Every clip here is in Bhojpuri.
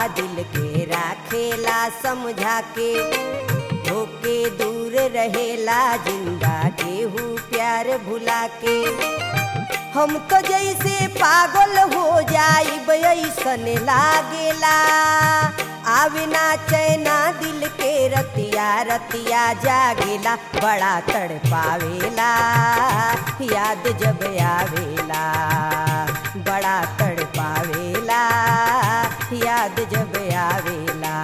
दिल के राखेला समझा के होके दूर रहेला जिंदा केहू प्यार भुला के हम तो जैसे पागल हो जाइब ऐसन लागेला आवे ना चैना दिल के रतिया रतिया जागेला बड़ा तड़पावेला याद जब आवेला बड़ा तड़पावेला याद जब आवेला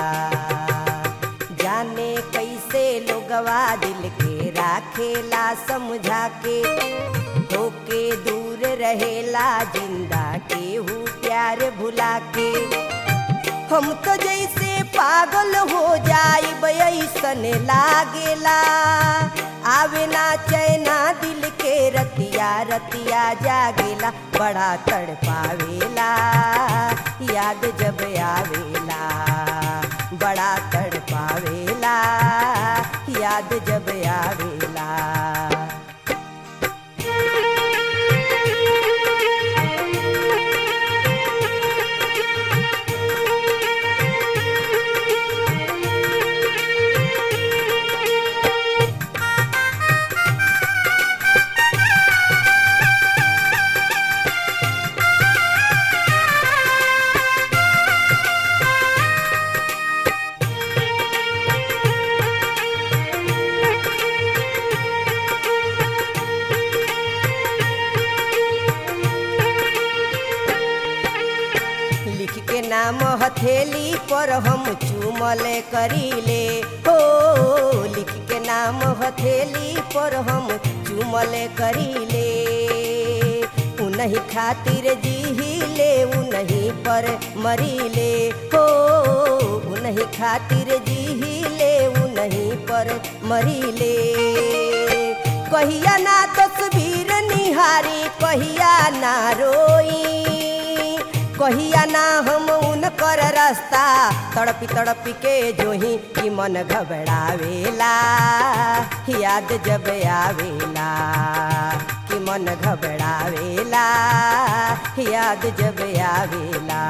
जाने कैसे लोगवा दिल के राखेला समझा के होके दूर रहेला जिंदा केहू प्यार भुला के हम तो जैसे पागल हो जाइब ऐसन लागेला आवे ना चैना दिल के रतिया रतिया जागेला बड़ा तड़पावेला याद जब आवेला बड़ा तड़पावेला याद जब आवेला लिख के नाम हथेली पर हम चूमल करीले हो लिख के नाम हथेली पर हम चूमल करीले उनही खातिर जीहिले उनही पर मरीले हो उनही खातिर जीहिले उनही पर मरीले कहिया ना तस्वीर निहारी कहिया ना रोई कहिया ना हम उनकर रास्ता तड़पी तड़पी के जोही कि मन घबरावेला याद जब आवेला कि मन घबरावेला याद जब आवेला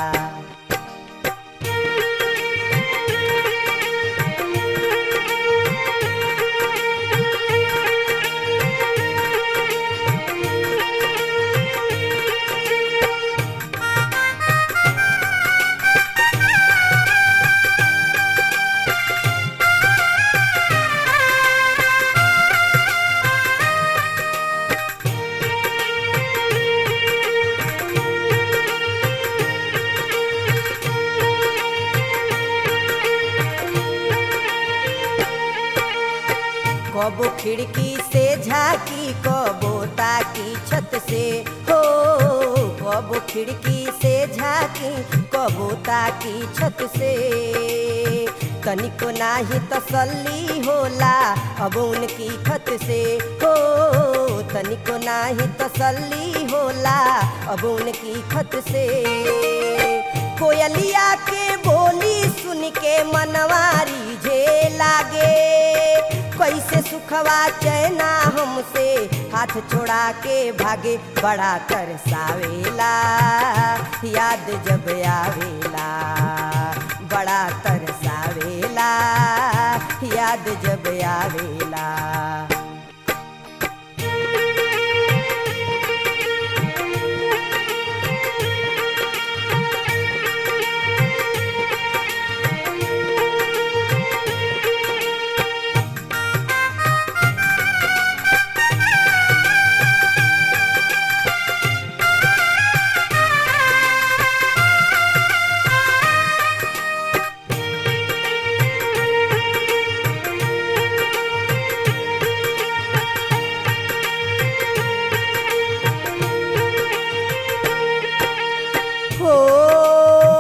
कबो खिड़की से झाकी कबो ताकी छत से हो कबो खिड़की से झाकी कबो ताकी छत से तनिको नाही तसल्ली होला अब उनकी खत से हो तनिको नाही तसल्ली होला अब उनकी खत से कोयलिया के बोली सुन के मनवारी जे लागे कैसे सुखवा चैना हमसे हाथ छोड़ा के भागे बड़ा तरसावेला याद जब आवेला बड़ा तरसावेला याद जब आवेला हो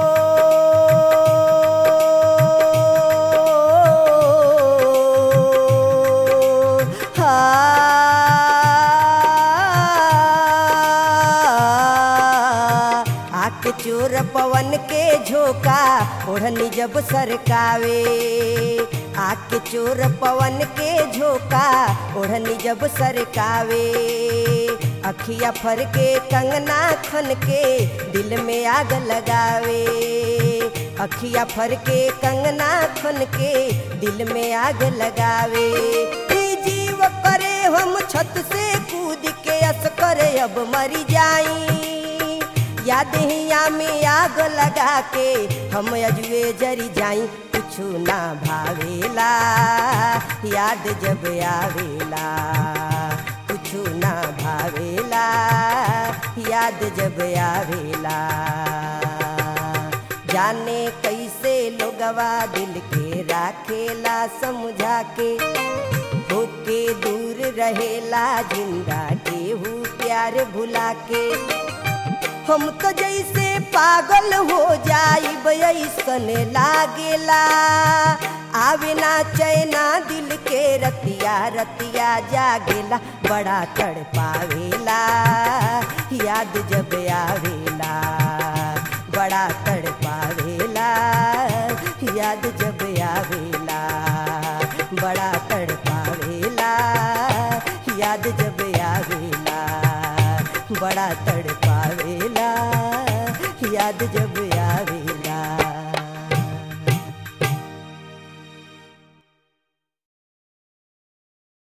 आके चोर पवन के झोंका ओढ़नी जब सरकावे आके चोर पवन के झोंका ओढ़नी जब सरकावे अखिया फर के कंगना खन के दिल में आग लगावे अखिया फर के कंगना खन के दिल में आग लगावे ई जीव करे हम छत से कूद के अस करे अब मरी जाई याद हिया में आग लगा के हम अजुए जरी जाई कुछु ना भावेला याद जब आवेला कुछु ना भावेला याद जब आवेला जाने कैसे लोगवा दिल के राखेला समझा के होके दूर रहेला जिंदा केहू प्यार भुला के हम तो जैसे पागल हो जाइब ऐसन लागेला आवे ना चैना दिल के रतिया रतिया जागेला बड़ा तड़पावेला याद जब आवेला बड़ा तड़पावेला याद जब आवेला बड़ा तड़पावेला